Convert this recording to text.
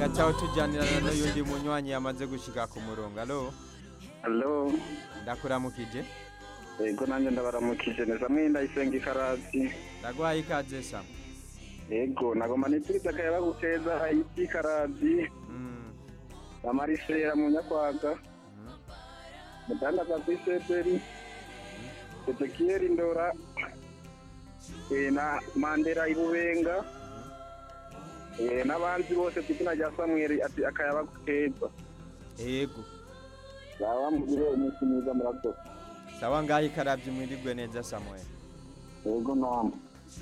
hagati aho tujyanirana n'uyundi munywanyi yamaze gushika ku murongo alo Hello. ndakuramukije Yego nanjye ndabaramukije neza mwenda isenga ikarazi. ndaguhaye ikaze sama Yego nagoma nituriza akayaba guteza iti karazi. Mm, Amarisera mu nyakwaga. mm. Mudandaza kw'iseperi. Ezekiel Ndora. Eh, na Mandela Ibubenga. Eh, n'abandi bose ku izina rya Samuel ati akayaba guteza. yego Baba mugire umunsi mwiza murakoze. sawa ngaho ikarabye mwirirwe neza samuel Yego namwe.